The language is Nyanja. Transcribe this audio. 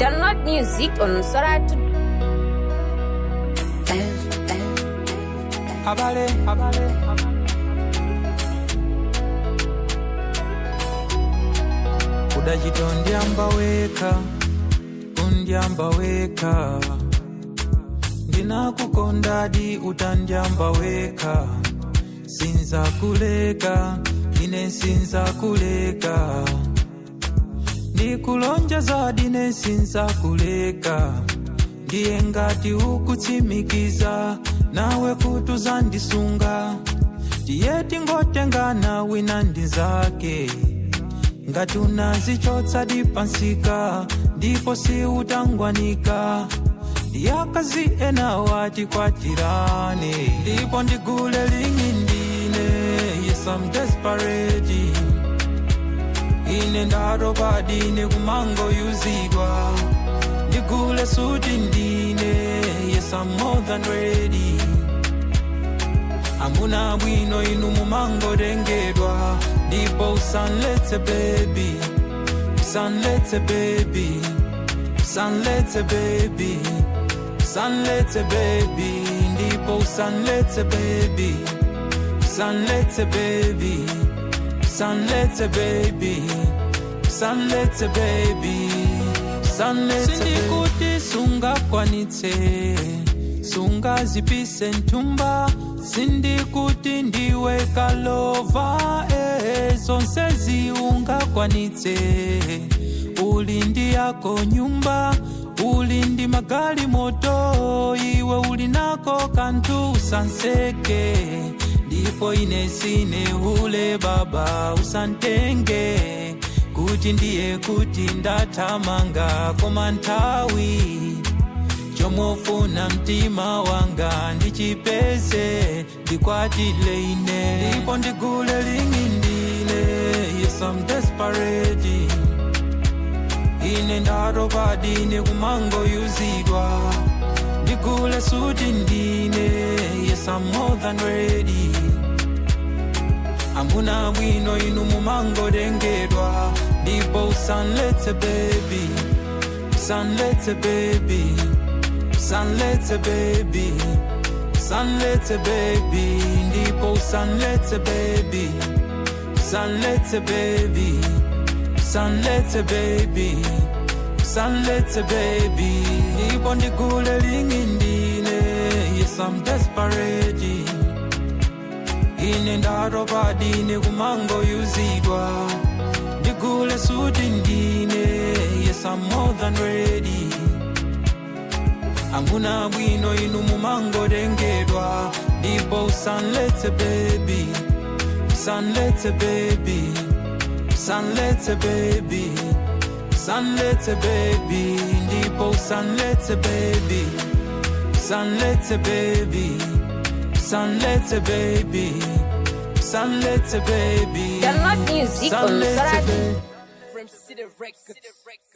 Download music on Soratu. Habari, habari, udachita ndyamba weka undyamba weka ndinakukondadi utandyamba weka sinza kuleka ine sinza kuleka ndikulonjeza dine sinza kuleka ndiye ngati ukutsimikiza nawe kuti uzandisunga tiye tingotengana wina ndi zake ngati unazichotsa dipansika ndipo si utangwanika ndiyakazi ena wati kwatirane ndipo ndigule lingi ndine yes I'm desperate ine ndatopa dine kumango yuzidwa ndigule suti ndine yes I'm more than ready amuna bwino inu mumangotengedwa ndipo usanletse baby usanletse baby usanletse baby usanletse baby ndipo usanletse baby usanletse baby usanletse baby usanletse baby usanletse sindikuti sungakwanitse sungazipise ntumba sindikuti ndiwe kalova eh, zonse ziungakwanitse uli ndi yako nyumba uli ndi magali moto iwe uli nako kantu usanseke ndipo ine sine ule baba usantenge kuti ndiye kuti ndathamanga koma nthawi chomofuna mtima wanga ndichipeze ndikwatile ine ndipo ndigule lingi ndine yes I'm desperate ine ndatopa dine kumango yuzidwa ndigule suti ndine yes I'm more than ready amuna bwino inu mumangotengedwa ndipo usanletse baby usanletse baby usanletse baby usanletse baby ndipo usanletse baby usanletse baby usanletse baby usanletse baby ndipo ndigule lingi ndine yes I'm desperate ine ndatopa dine kumango yuzidwa ndigule suti ndine yes I'm more than ready amuna bwino inu mumangotengedwa ndipo usanletse baby usanletse baby usanletse baby usanletse baby ndipo usanletse baby usanletse baby usanletse baby usanletse baby Download music on Usanletse Soratu. baby. From City Records.